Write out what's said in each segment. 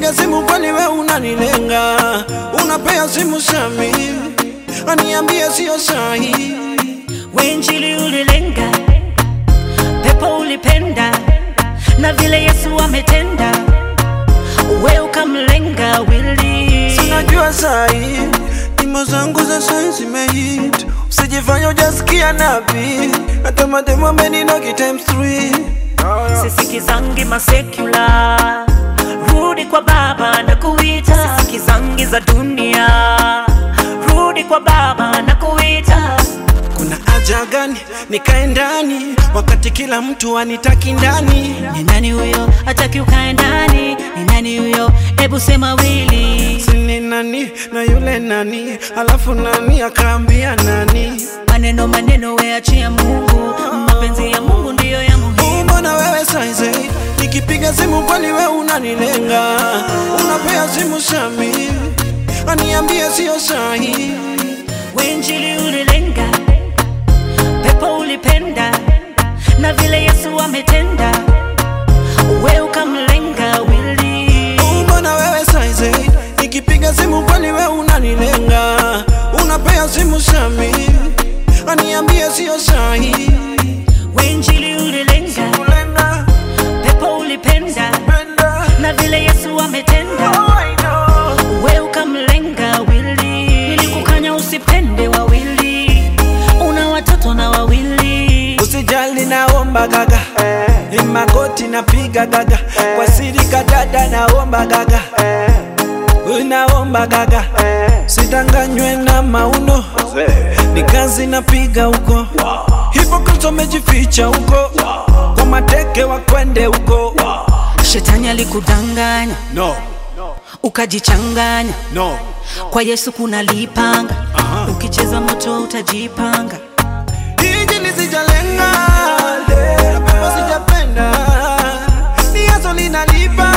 Nikipiga simu kwani we unanilenga, unapea simu Sami, aniambie sio sahi. Wenjili ulilenga, pepo ulipenda, na vile Yesu ametenda, we ukamlenga wili. Sinajua sahi nyimbo zangu za sahi zimehit, usijifanya ujasikia nabii, hata mademo ameninogi times three. sisikizangi masekula rudi kwa baba na kuita sisikizangi za dunia rudi kwa baba na kuita Kuna haja gani nikae ndani wakati kila mtu anitaki ndani? ni nani huyo hataki ukae ndani ni nani huyo hebu sema wili Sini nani na yule nani, alafu nani akaambia nani? maneno maneno weachia mungu mapenzi ya mungu ndiyo ya muhimu Mbona wewe saizi nikipiga simu kwani we unanilenga, unapea simu Sami, aniambie sio sahi. wenjili ulilenga pepo ulipenda na vile yesu ametenda we ukamlenga wili Mbona wewe saizi nikipiga simu kwani we unanilenga, unapea simu Sami, aniambie sio sahi. wenjili ulilenga Kulenga, pepo ulipenda penda, na vile yesu ametenda oh, I know. we ukamlenga wili nilikukanya usipende wawili una watoto na wawili Usijali naomba gaga ni magoti napiga gaga kwa siri kadada naomba gaga naomba gaga sidanganywe na mauno ni kazi napiga huko hipokristo mejificha huko kwa mateke wakwende huko shetani alikudanganya no, ukajichanganya no. kwa yesu kuna lipanga ukicheza moto utajipanga Hiji lisijalenga na pepo sijapenda ni yaso linalipa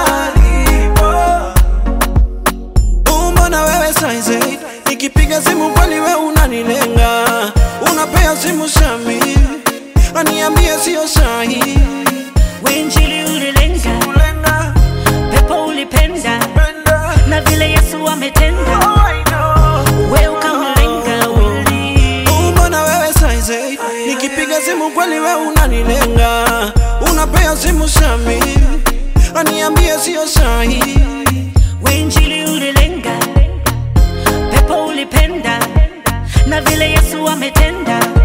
Mbona wewe saizi nikipiga simu kwani we unanilenga unapea simu Sami aniambie sio sahi wenjili ulilenga kulenga pepo ulipenda penda na vile yesu ametenda oh, I know. we ukamlenga wili Mbona wewe saizi nikipiga simu kweli we unanilenga, unapea simu Sami aniambie sio sahi. wenjili ulilenga pepo ulipenda na vile yesu ametenda